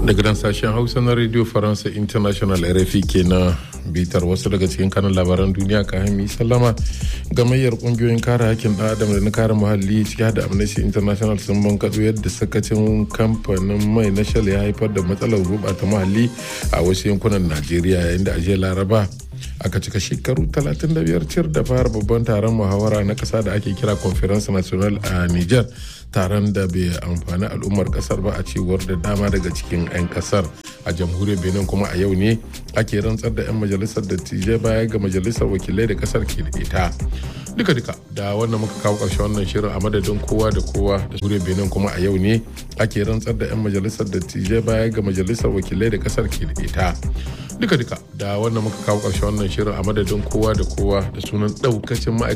daga nan sashen hausa na radio faransa international rfi ke na bitar wasu daga cikin kanan labaran duniya ka hami sallama gamayyar kungiyoyin kare hakkin dan adam da na kare muhalli ciki da amnesty international sun bankaɗo yadda sakacin kamfanin mai na shell ya haifar da matsalar gurɓata muhalli a wasu yankunan najeriya yayin da ajiyar laraba aka cika shekaru 35 cir da fara babban taron muhawara na kasa da ake kira conference national a niger taron da bai amfani al'ummar kasar ba a cewar da dama daga cikin 'yan kasar a jamhuriyar benin kuma a yau ne ake rantsar da 'yan majalisar dattijai baya ga majalisar wakilai da kasar ke da ita duka duka da wannan muka kawo ƙarshen wannan shirin a madadin kowa da kowa da jamhuriyar benin kuma a yau ne ake rantsar da 'yan majalisar dattijai baya ga majalisar wakilai da kasar ke da ita duka duka da wannan muka kawo ƙarshen wannan shirin a madadin kowa da kowa da sunan ɗaukacin ma'aikata